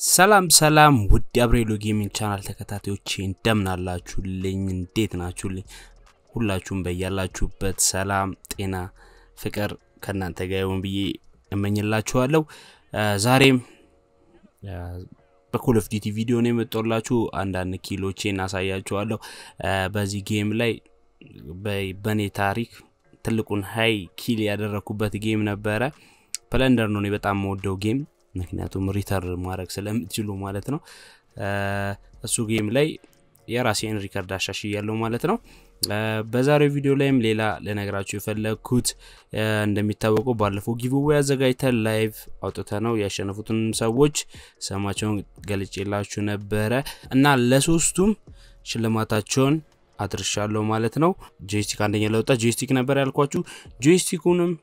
ሰላም ሰላም ውድ አብሬሎ ጌሚንግ ቻናል ተከታታዮቼ እንደምን አላችሁልኝ? እንዴት ናችሁልኝ? ሁላችሁም በያላችሁበት ሰላም፣ ጤና፣ ፍቅር ከእናንተ ጋር ይሁን ብዬ እመኝላችኋለሁ። ዛሬም በኮል ኦፍ ዲቲ ቪዲዮ ነው የመጣሁላችሁ። አንዳንድ ኪሎቼ እናሳያችኋለሁ። በዚህ ጌም ላይ በእኔ ታሪክ ትልቁን ሀይ ኪል ያደረኩበት ጌም ነበረ። ፕለንደር ነው እኔ በጣም የምወደው ጌም ምክንያቱም ሪተር ማድረግ ስለምትችሉ ማለት ነው። እሱ ጌም ላይ የራሴን ሪከርድ አሻሽያለሁ ማለት ነው። በዛሬው ቪዲዮ ላይም ሌላ ልነግራችሁ የፈለግኩት እንደሚታወቀው ባለፈው ጊቭዌይ አዘጋጅተን ላይቭ አውጥተ ነው ያሸነፉትን ሰዎች ስማቸውን ገልጬላችሁ ነበረ እና ለሶስቱም ሽልማታቸውን አድርሻለሁ ማለት ነው። ጆይስቲክ አንደኛ ለወጣ ጆይስቲክ ነበር ያልኳችሁ። ጆይስቲኩንም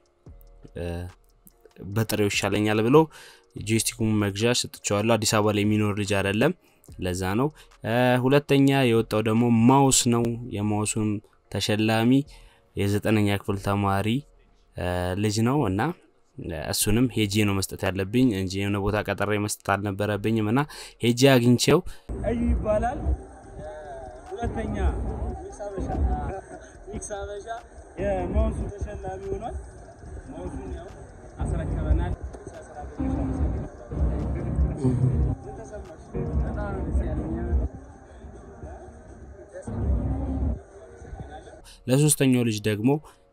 በጥሬው ይሻለኛል ብሎ ጆይስቲኩን መግዣ ሰጥቼዋለሁ። አዲስ አበባ ላይ የሚኖር ልጅ አይደለም፣ ለዛ ነው። ሁለተኛ የወጣው ደግሞ ማውስ ነው። የማውሱን ተሸላሚ የዘጠነኛ ክፍል ተማሪ ልጅ ነው እና እሱንም ሄጄ ነው መስጠት ያለብኝ እንጂ የሆነ ቦታ ቀጠሬ መስጠት አልነበረብኝም እና ሄጄ አግኝቼው እዩ ይባላል። ሁለተኛ ሚክስ አበሻ የማውሱ ተሸላሚ ሆኗል። ማውሱን ያው አስረክበናል። ለሶስተኛው ልጅ ደግሞ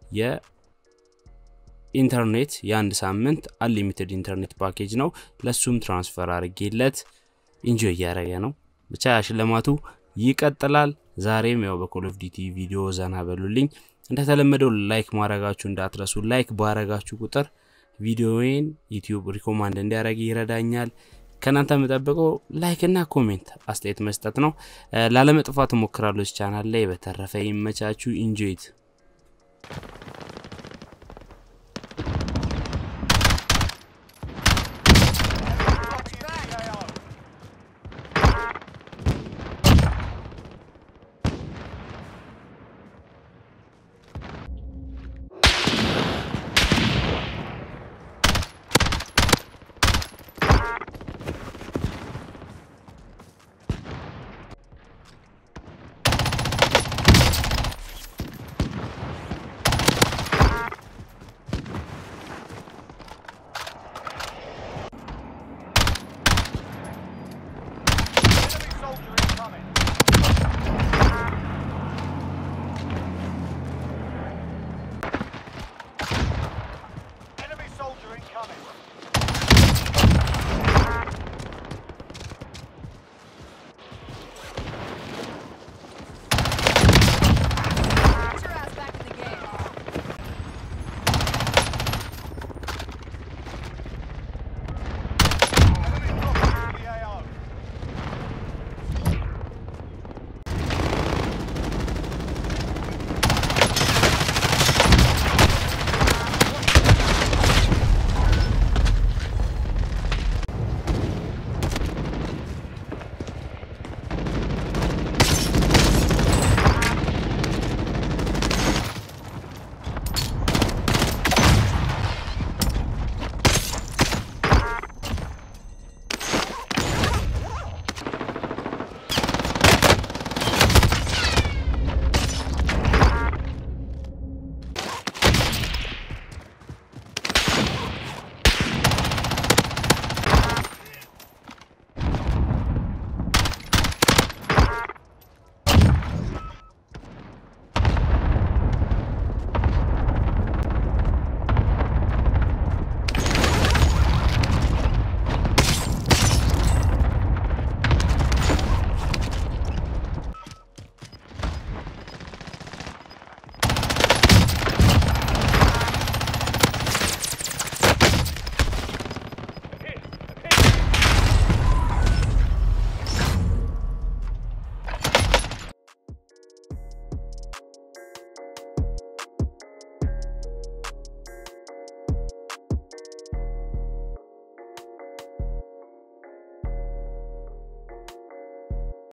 የኢንተርኔት የአንድ ሳምንት አንሊሚትድ ኢንተርኔት ፓኬጅ ነው። ለሱም ትራንስፈር አድርጌለት ኢንጆይ እያደረገ ነው። ብቻ ሽልማቱ ይቀጥላል። ዛሬም ያው በኮል ኦፍ ዲቲ ቪዲዮ ዘና በሉልኝ። እንደተለመደው ላይክ ማድረጋችሁ እንዳትረሱ። ላይክ ባረጋችሁ ቁጥር ቪዲዮዬን ዩቲዩብ ሪኮማንድ እንዲያደርግ ይረዳኛል። ከእናንተ የምጠብቀው ላይክ እና ኮሜንት አስተያየት መስጠት ነው። ላለመጥፋት እሞክራለሁ ቻናል ላይ። በተረፈ ይመቻችሁ። ኢንጆይት Enemy soldier incoming.